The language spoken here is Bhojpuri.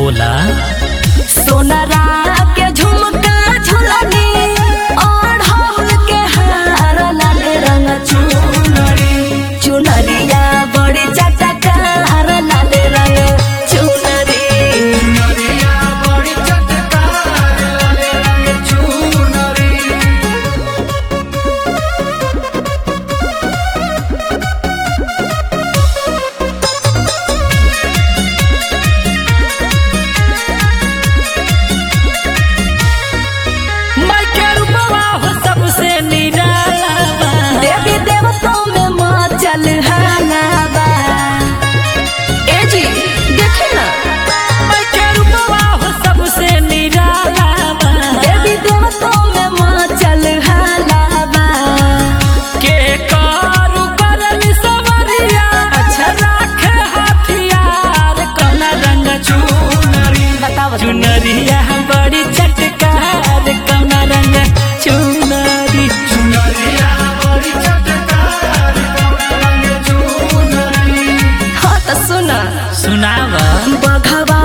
बोला सोनरा के झुमका झुलनी और हौल के हार लाल रंग चुनरी चुनरिया बड़ी चटकार लाल रंग चुनरी माई के रूपवा हो सबसे निराला बा। देवी देवताओं में माँ चल बा ए जी देखे ना माई के रूपवा हो सबसे निराला बा। देवी देवताओं में माँ चल बा के कारू करल सवरिया अच्छा। राखे हथियार कौन रंग चुनरी बताओ चुनरिया बड़ी चटकार कौन रंग चुनरी हाँ तो सुना सुनावा बघवा